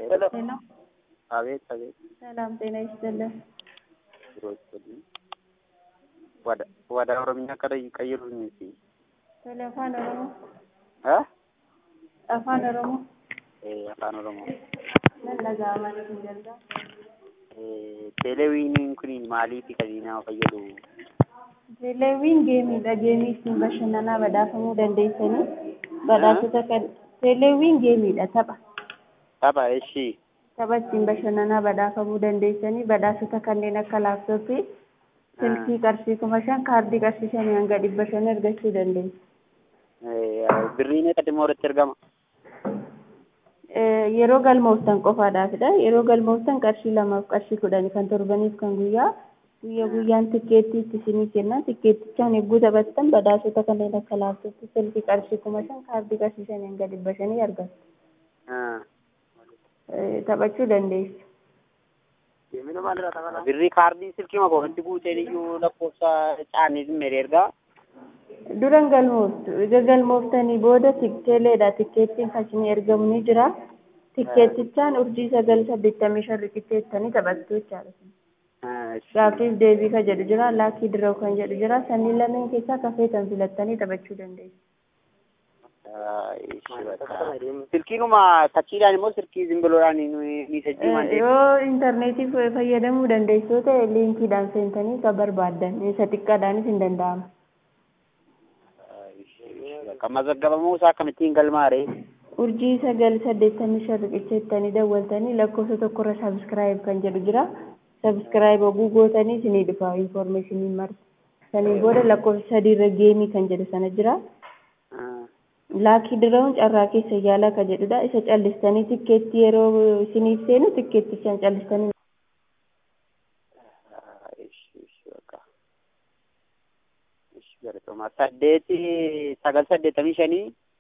ሄሎ ሄሎ አቤት አቤት ሰላም ጤና ይስጥልን። ቢሮ ይስጥልኝ። ወደ ወደ ኦሮምኛ ቀይ ቀይሩኝ እስኪ ቶሎ afaan oromoo እ afaan oromoo ee afaan oromoo nan dhaga'amaa hin danda'a. ee teelewiiniin kun maaliifi kan nama fayyadu Teeleewwiin geemiidha. Geemii ittiin bashannanaa badhaafamuu dandeessanii badhaasota kan teeleewwiin geemiidha tapha. tapha ishii Tapha ittiin bashannanaa badhaafamuu dandeessanii badhaasota kanneen akka laaptooppii, silkii qarshii kuma shan, kaardii qarshii shanii hanga dhibba shan argachuu dandeessu. birriin qadima walitti ergama Eh, Yeroo galmooftan qofaadhaafidha. Yeroo galmooftan qarshii lamaaf qarshii kudhani kan torbaniif kan guyyaa guyyaa guyyaan tikkeettii itti isinii kenna. Tikkeettichaan eeguu taphattan badhaasota kanneen akka laaptooppii, silkii qarshii kuma shan, kaardii qarshii shanii hanga dhibba shanii argattu. Eh, Taphachuu dandeessu. birrii kaardii silkii maka walitti guuteen iyyuu lakkoofsa caanii mere ergaa Duran galmooftu. Egaa galmooftanii booda tikkeeleedha. Tikkeettiin kan isinii ergamu ni jira. Tikkeettichaan urjii sagal saddeettamii shan riqicheettanii taphattu jechaadha. Gaaffiif deebii kan jedhu jira. Laakii diroo kan jedhu jira. Sanniin lameen keessaa kafeetan filattanii taphachuu dandeessu. silkiinuma tachiidhaan immoo silkii zimbiloodhaan ni sajjii malee Yoo intarneetii fayyadamuu dandeessu yoo ta'e liinkiidhaan seentanii kan barbaaddan isa xiqqaadhaanis hin danda'ama. kan mazaggabamoo isaa akkamittiin galmaare Urjii sagal saddeettamii shan riqicheettanii dawwaltanii lakkoofsa tokkorra sabiskiraayib kan jedhu jira. Sabiskiraayib oguu gootanii isinii dhufa infoormeeshiniin marti. Saniin booda lakkoofsa sadiirra geemii kan jedhu sana jira. Laakii diraawun carraa keessa yaalaa kan jedhudha. Isa callistanii tikkeetti yeroo isiniif seenu tikkeettichaan callistanii saddeeti sagal saddeettamii shanii